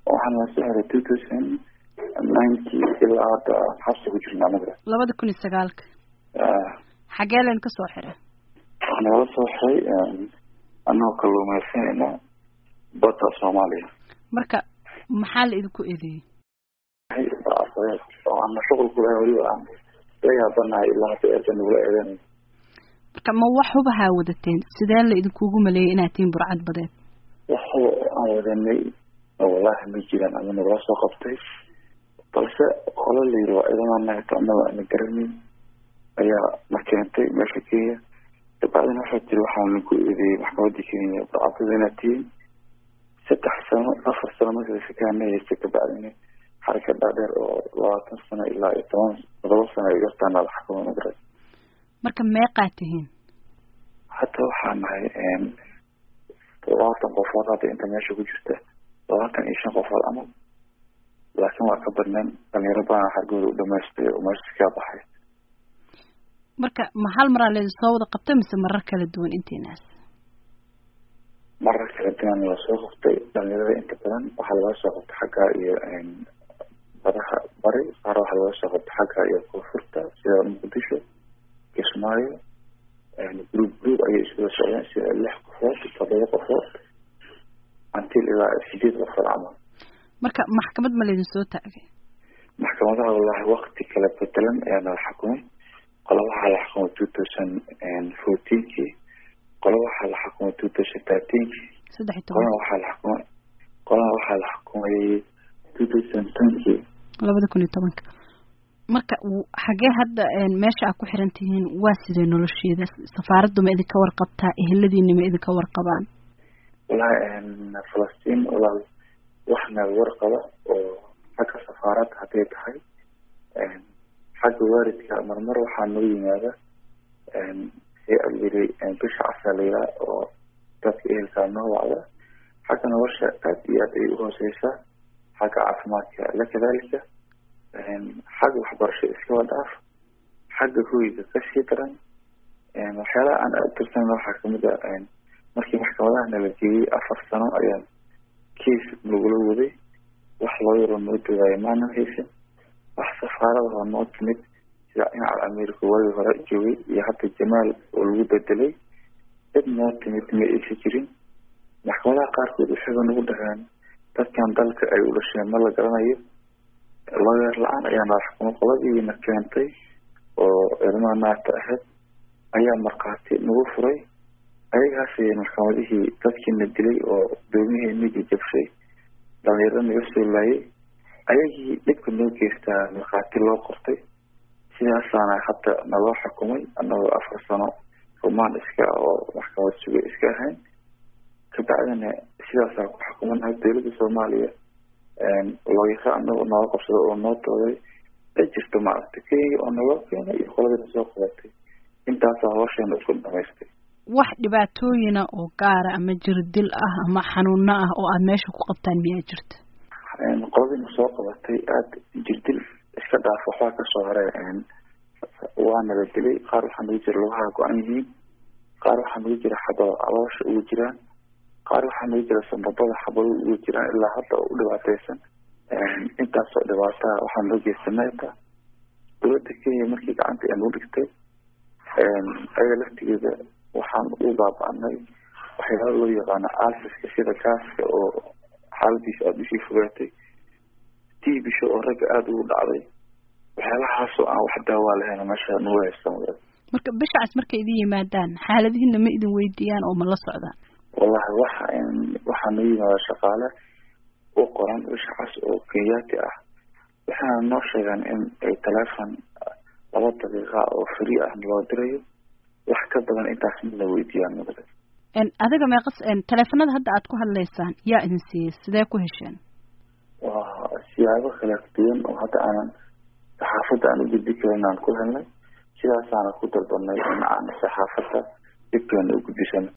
waxaan la soo xiray two thousand ninety ilaa hadda xabsi ku jirnaa magara labada kun iyo sagaalka xagee leen ka soo xiray waxaa nagala soo xiray anagoo kaluumeysanayna badda soomaaliya marka maxaa la idinku eedeeyey oo ana shuqul kulahay weliba aan la yaabanahay ilaa hadda eeda nagula eedeynay marka ma wax hubahaa wadateen sidee la idinkugu maleeyay inaad tihiin burcad badeed wax huba aan wadanay wallahi ma jiraan ama nagula soo qabtay balse qola la yiri waa ciidamada nagata annaga ana garanay ayaa na keentay meesha kenya dabacdina waxaa jiri waxaa lagu eedeeyey maxkamadda kenya burcadada inaad tihiin saddex sano afar sano marka sakaana haystay kabacdina xarika dhaadheer oo labaatan sano ilaa iyo toban todoba sano ay gartaana la xakumo magarat marka meeqaa tihiin hadda waxaa nahay labaatan qofood hadda inta meesha ku jirta labaatan iyo shan qofood camal laakiin waa ka badneen dhalinyaro badan xargooda u dhamaystay oo meesha kaa baxay marka ma hal maraa laydin soo wada qabtay mise marar kala duwan intiinaas marar kala duwan lasoo qabtay dhalinyarada inta badan waxaa laga soo qabtay xagga iyo badaha bari qaar waxaa laga soo qabtay xagga iyo koonfurta sida muqdisho kismaayo group group ayay iskuda socdeen sida lix qofood todoba qofood until ilaa sideed qofood camal marka maxkamad ma laydin soo taagay maxkamadaha wallahi wakti kala bedelan ayaa nala xukumay qola waxaa la xukumay two thousand fourteenkii qola waxaa la xukumay two thousand thirteenkii saddex iyo qolana toban waxaa la xukumay qolana waxaa la xukumay two thousand tenkii labada kun iyo tobanka marka w- xagee hadda meesha aad ku xiran tihiin waa sidee nolosheeda safaaraddu ma idinka warqabtaa eheladiina ma idinka warqabaan wallahi falastiin walaal waxna warqaba oo xagga safaaradda hadday tahay xagga waalidka marmar waxaa noo yimaada yiri bisha casaaliya oo dadka ehelkaa noo wacda xagga nolosha aad iyo aad ay uhooseysaa xagga caafimaadka la kadalika xagga waxbarasho iskaba dhaaf xagga hoyga kasii daran waxyaalaha aan aad tirsan waxaa kamid a markii maxkamadaha nala geeyey afar sano ayaan case nagula waday wax loo yaro noo dogaayo maanan haysan wax safaarada oo noo timid sida dhinaca america waagii hore joogay iyo hadda jamaal oo lagu bedelay cid noo timid ma aysan jirin maxkamadaha qaarkood waxayba nagu dhaheen dadkan dalka ay u dhasheen ma la garanayo lawyer la-aan ayaa nala xukumay qoladiina keentay oo ilmaha naagta ahayd ayaa markhaati nagu furay ayagaas maxkamadihii dadkiina dilay oo doomihii jajabshay dhalinyaro naga soo laayay ayagii dhibka noo geystaa markhaati loo qortay sidaasaana hadda naloo xukumay anagoo afar sano rumaan iska oo maxkamad suga iska ahayn kabacdina sidaasaa ku xukumanahay dowladda soomaaliya looyaro anagoo nooga qabsado oo noo dooday ay jirto maaragtay kenya oo naloo keenay iyo qoladina soo qabatay intaasaa hawsheena isku dhamaystay wax dhibaatooyina oo gaara ama jirdil ah ama xanuuno ah oo aad meesha ku qabtaan miyaa jirta qoladina soo qabatay aada jirdil iska dhaaf waxbaa kasoo haray waana la dilay qaar waxaa nagu jira lugaha go-an yihiin qaar waxaa nagu jira xabado caloosha ugu jiraan qaar waxaa nagu jira sambabada xabado ugu jiraan ilaa hadda oo u dhibaateysan intaasoo dhibaataa waxaa noo geysanayta dowladda kenya markii gacanta ay nagu dhigtay ayaga laftigeeda waxaan u baaba-anay waxyaala loo yaqaano alfiska sida gaaska oo xaaladiisa aada usii fogaatay tiibisha oo ragga aada ugu dhacday waxyaalahaasoo aan wax daawaa lahayn meesha nagu haysta magaalada marka bishacaas markay idin yimaadaan xaaladihiina ma idin weydiiyaan oo ma la socdaan wallahi waxa waxaa noo yimaada shaqaale u qoran bishacaas oo kenyaati ah waxaana noo sheegaan in ay teleefon laba daqiiqa oo free ah loo dirayo wax ka badan intaas midna weydiiyaan magaalada adiga meeqas teleefanada hadda aad ku hadlaysaan yaa idin siiyey sidee ku hesheen waa siyaabo kala duwan oo hadda aanan saxaafadda aan u gudbi karin aan ku helnay sidaasaana ku dalbanay in aan saxaafadda dhibkeena u gudbisano